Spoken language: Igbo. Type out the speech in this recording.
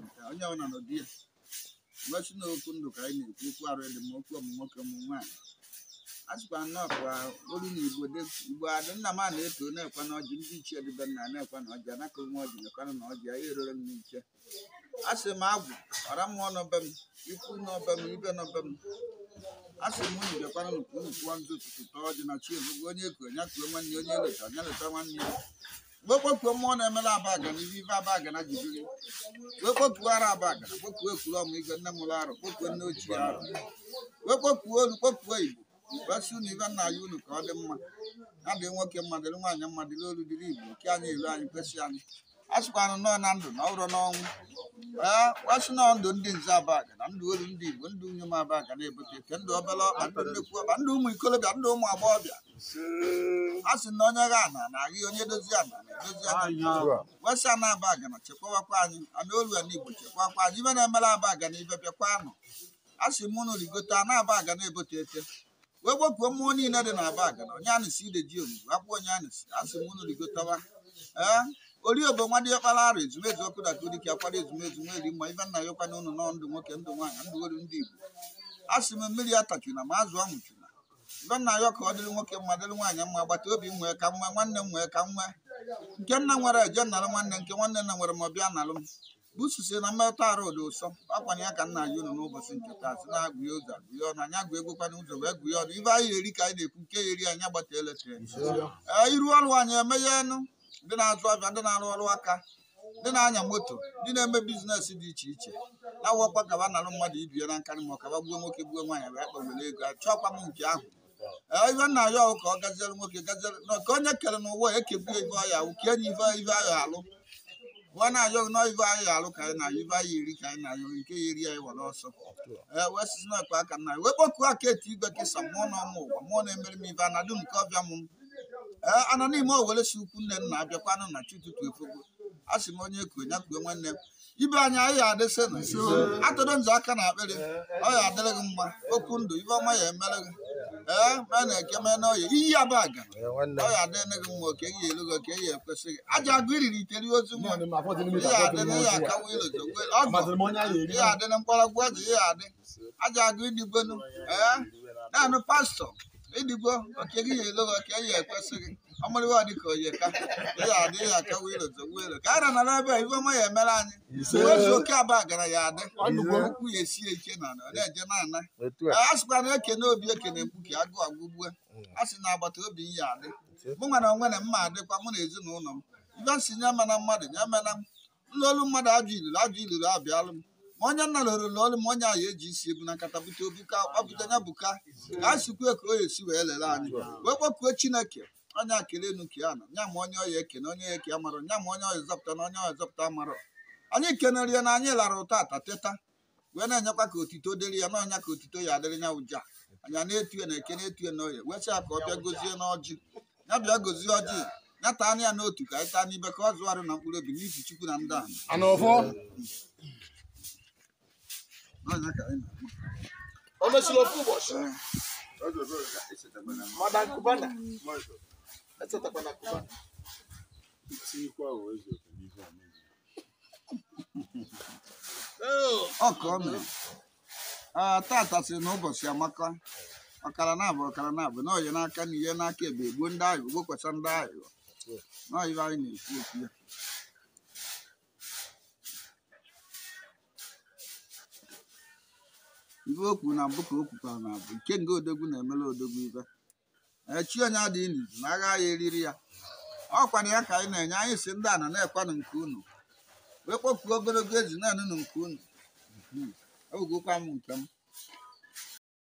nke onye ọbụla n'ụdị ya mgbechi na okwu ndụ ka anyị na-ekwu okwu arụ dị m okwu ọmụ nwoke ọmụ nwaanyị a sịkwa nnọọ kwa olu na igbo dị igbo adị nna m a na-eto na-ekwe na ọjị ndị ichie dịbe nna na-ekwe na ọjị anaka nwe ọjị nekwanụ na ọjị anyị erere m n'iche a sị m agwụ ọra mmụọ n'ọbe m ikwu n'ọbe m ibe n'ọbe m a sị m unu bịakwanụ nukwu unu kwụọ ndụ ụtụtụ tọọ ọjị na chi ebugo onye eko onye kuo nwanne onye leta onye leta nwanne ya mgbe kpokuo mmụọ na-emela aba agana ibe ibe aba agana ji biri wee kpokuo ara aba agana kpokuo ekwuru ọmụ igwe nne mụrụ arụ kpokuo nne ochie arụ wee kpokuo olu kpokuo igbo wee sị unu ibe nna ya unu ka ọ dị mma ya dị nwoke mma dịrị nwaanyị mma dịrị olu dịrị igbo nke anyị elu anyị kwesị anyị a sịkwanụ nọọ na ndụ na ọrụ n'ọnwụ ee wasị nọọ ndụ ndị nze aba agana ndụ olu ndị igbo ndụ nwunye m aba agana ebute ke ndụ obere ọkpa ndụ nnekwu ọkpa ndụ ụmụ ikolobịa ndụ ụmụ agbọghọbịa a sị na onye gha ana na-agị onye dozie ana na-edozi ana wesị ana aba agana chekwawakwa anyị ana olu ana igbo chekwakwa anyị ibe na-emere aba agana ibe bịakwa anụ a sị m unu rigote ana aba agana ebote ete wee gbokuo mmụọ niile dị na aba agana onye anụsi ide ji omume akwụ onye anụsi a sị m unu rigotawa ee ori obo nwa dị ọkpara arụ ezumezu ọkụ daka dike akwado ezumezu nwa eri mma ibe nna ya ọkwana unu nọ ndụ nwoke ndụ nwaanyị ndụ olu ndị igbo a sị m mmiri atachuna ma azụ ọmụchuna ibe nna ya ka ọ dịrị nwoke mma dịrị nwaanyị mma agbata obi m nwee ka m nwee nwanne m nwee ka m nwee nke nna nwere eje nalụ nwanne nke nwanne nna nwere ma ọ bịa nalụ m bususi na mmetụ arụ dị ụsọ akwanye ya ka nna ya unu n'ụbọchị nke taa sị na-agụ ya ụzọ agụ ya ọnụ anyị agụ egwekwana ụzọ wee gụ ya ọnụ ibe anyị eri ka anyị na-ekwu nke ya eri anyị agbata eletre ee iru ọrụ anyị emeghe enu ndị na-azụ abịa ndị na-arụ ọrụ aka ndị na-anya moto ndị na-eme biznes dị iche iche na-awọkwa kaba nalụ mmadụ ibie na nkarị ma ọ kaba gbuo nwoke gbuo nwaanyị wee kpọwere ego achọkwa m nke ahụ ee ibe nna ya ọhụ ka ọ gaziere nwoke gaziere na ka onye kere n'ụwa ekegbu ibe ọya wụ ka enyi ibe ibe ahụ alụ nwa na-ayọ nọ ibe anyị alụ ka anyị na-ayọ ibe anyị eri ka anyị na-ayọ nke ya eri anyị were ọsọ ee wee sisi na ekpe aka nna anyị wee kpọkuo aka eti igwe kesa mmụọ na ọmụ ụwa mmụọ na-emere m ibe anadụ nke ọbịa m ee ana n'ime owere si ukwu nne nna abịakwanụ na chi ụtụtụ efogo a sị m onye kuo ya kuo nwanne m ibe anyị anyị ya adịsị na atụrụ nzọ aka na akpịrị ọ ya adịrị gị mma okwu ndụ ibe ọma ya emere gị ee mee na eke mee n'ọya iyi aba aga ọ ya adịrị gị mma oke gị elu gị oke ya ekwesị gị aja agụ iriri iteri ozu mma ihe adị na ihe akawa ilozo ọgọ ihe adị na mkpọrọgwụ ọjị ihe adị aja agụ idigbonu ee naanị pastọ idigbo oke gị ya elu gị oke ya ekwesị gị ọmụrịwa dị ka oye ka ihe adị ihe akawa ilozo welo ka anyị nara ebe a ife ọma ya emere anyị ezu oke aba gara ya adị okwu ya esie ike na ọ na-eje na-ana a sịkwa na ekene obi ekene mkpuke agụ agụgbue a sị na agbata obi ya adị mụ nwere onwe na mma adịkwa mụ na ezinụlọ m ibe si nye mana mmadụ nye mena m nlolu mmadụ ajụ iluru ajụ iluru abịalụ m ma onye nna lụrụ lụọlụ m onye ahụ eji isi ebu na nkata bute obuka ọbụta ya buka ka a sikwe ka o esi wee lere anyị wee kpọkuo chineke onye akele enu ka ya nọ nya ma onye ọya ekene onye ya eke amarọ nya ma onye ọya zọpụta na onye ọya zọpụta amarọ anyị kenere ya na anyị lara ụtọ ata teta wee na-enyekwa ka otito dịrị ya n'ọnya ka otito ya adịrị ya ụja anya na-etu ya na eke na-etu ya n'oye wee sị ya ka ọ bịa gozie n'ọjị ya bịa gozie ọjị ya taa anya ya n'otu ka anyị taa n'ibe ka ọ zụgharị na mkpụrụ obi n'ifi chukwu na ndị ahụ Ana ọfọ N'ọnya ka anyị na-akpọ. o mesịrị ofu ụbọchị Echetabana m. Madam Cubana echetakwana Cubana ọ ka ọ mere Ee, tata si n'ụbọchị amaka ọkara na-abụ ọkara na-abụ na oye n'aka na ihe n'aka ebe egbuo ndị ahụ gbokwasa ndị ahụ nọibe anyị na-ekwu okwu ya ibe okwu na mbụ ka o kwukwara na abụ nke nga odogwu na-emela odogwu ibe ee chi onye adịghị n'izu na agha ya eriri ya ọkwana ya ka anyị na-enye anyị si ndị ana na-ekwanụ nke unu wee kpọkuo ogologo ezi naanị nụ nke unu ewugokwa m nke m